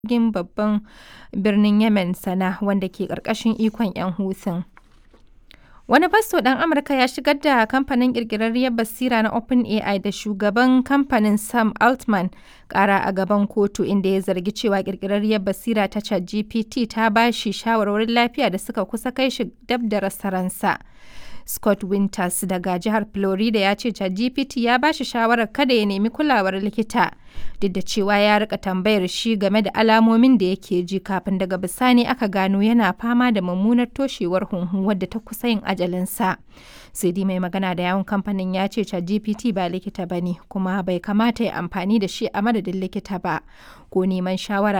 jirgin babban birnin Yemen Sana wanda ke ƙarƙashin ikon 'yan Houthing. Wani fasto ɗan Amurka ya shigar da kamfanin ƙirƙirarriyar basira na OpenAI da shugaban kamfanin Sam Altman ƙara a gaban kotu inda ya zargi cewa ƙirƙirarriyar basira ta ChatGPT ta ba shi shawarwarin lafiya da suka kusa kai shi dab da rasa ransa. Scott Winters daga jihar Florida ya ce ChatGPT ya ba shi shawarar kada ya nemi kulawar likita duk da cewa ya rika tambayar shi game da alamomin da yake ji kafin daga bisani aka gano yana fama da mummunar toshewar hunhu wadda ta kusa yin ajalinsa. sai dai mai magana da yawon kamfanin ya ce ChatGPT ba likita ba ne kuma bai kamata ya amfani da shi a madadin likita ba ko neman shawara